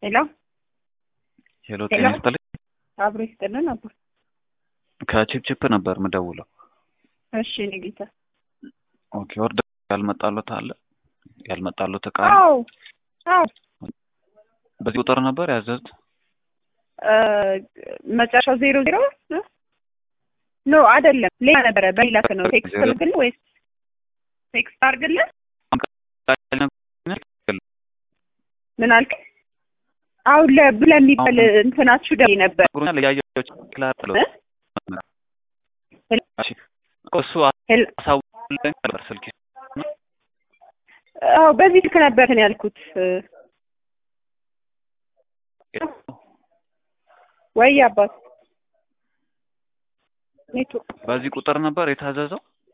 ሄሎ ሄሎ ጤና ይስጥልኝ። አብሮ ይስጥልን አባ። ከቺፕቺፕ ነበር ምደውለው። እሺ እኔ ጌታ። ኦኬ ኦርደር ያልመጣሉት አለ ያልመጣሉት እቃ አለ? አዎ አዎ በዚህ ቁጥር ነበር ያዘዙት? እ መጨረሻው ዜሮ ዜሮ ኖ አይደለም፣ ሌላ ነበረ። በሌላ ነው ቴክስት ልክልህ ወይስ ቴክስት አድርግልህ? ምን አልክ? አሁን ለብለ የሚባል እንትናችሁ ደውዬ ነበር ብሩኛል እያየሁት ክላር ብሎ እ? እሺ እሱ ሄል አሳውለኝ ነበር ስልክ አዎ በዚህ ስልክ ነበር እንትን ያልኩት ወይ አባት ኔትወርክ በዚህ ቁጥር ነበር የታዘዘው።